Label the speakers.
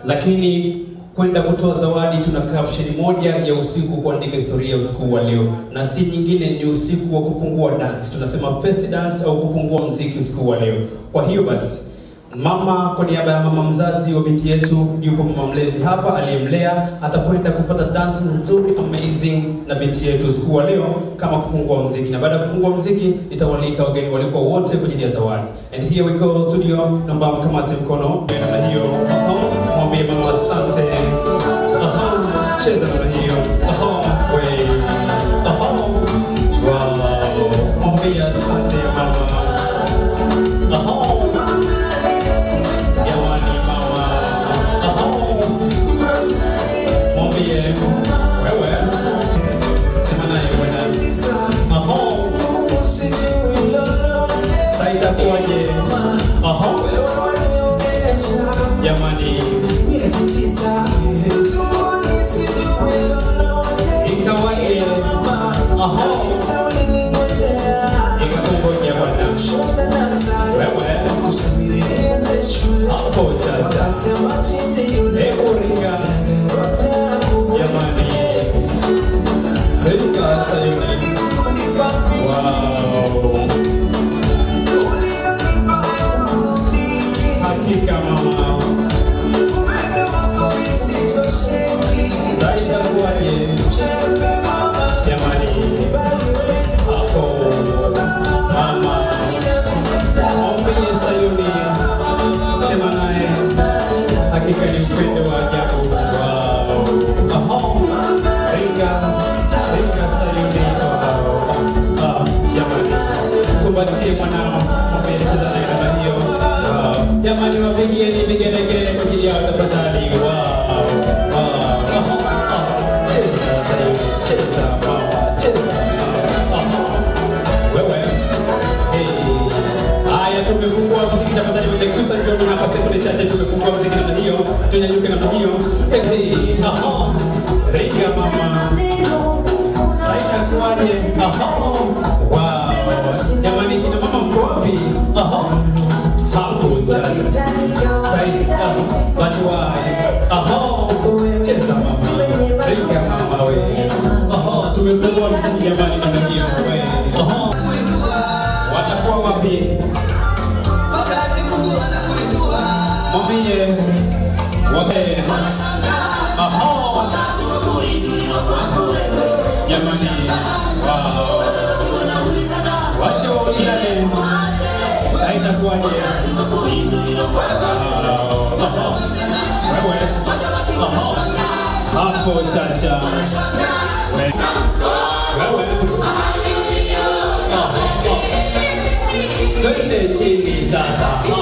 Speaker 1: lakini kwenda kutoa zawadi, tuna caption moja ya usiku kuandika historia ya usiku wa leo, na si nyingine, ni usiku wa kufungua dance. Tunasema first dance au kufungua mziki usiku wa leo. Kwa hiyo basi Mama, kwa niaba ya mama mzazi wa binti yetu, yupo mama mlezi hapa aliyemlea, atakwenda kupata dance nzuri amazing na binti yetu usiku wa leo kama kufungua mziki, na baada ya kufungua mziki nitawalika wageni walikuwa wote kwa ajili ya zawadi. And here we go studio, naomba mkamate mkono namna hiyo, Aha, mwambie mama asante, Aha, cheza namna hiyo, Aha, we, Aha, wow, mwambie asante mama, Aha. Jamani mama, Aho. mwambie wewe, sema naye bwana, Aho. Sasa itakuwaje? Aho. Jamani, ikawaje? Aho. Ikakungoja bwana, wewe hapo chacha, hebu ringa jamani, ringa sayuni, wow, hakika mama, sasa itakuwaje? Jamani, hapo mama, mwambie Sayuni, sema naye, hakika ni upendo wa ajabu. Wow. Aha. Ringa, ringa Sayuni. Wow. Ah, jamani, kumbatie mwanao, mwambie cheza naye kama hiyo. Wow. Jamani, wapigieni vigelegele kwa ajili yao tafadhali. Wow. Wow. Aha. Ah. Cheza Sayuni, cheza mama, cheza mama. Aha. Wewe. Hey. Haya, tumefungua muziki tafadhali, mlekusa jioni hapa sekunde chache, tumefungua muziki namna hiyo, tunyanyuke namna hiyo. Sexy. Aha. Ringa mama. Saida kuaje? Aha. Wow. Jamani, kina mama mko wapi? Aha. Hapo chacha. Saida. Watu wae. Aha. Cheza mama. Ringa mama we. Aha. Tumefungua muziki jamani namna hiyo. We. Aha. Watakuwa wapi? Mwambie wape. Aha. Jamani. Wow. Wacha waulizane. Haitakuwaje? Wow. Aha. Wewe. Aha. Hapo chacha. We- Wewe. Aha. Twende chini sasa.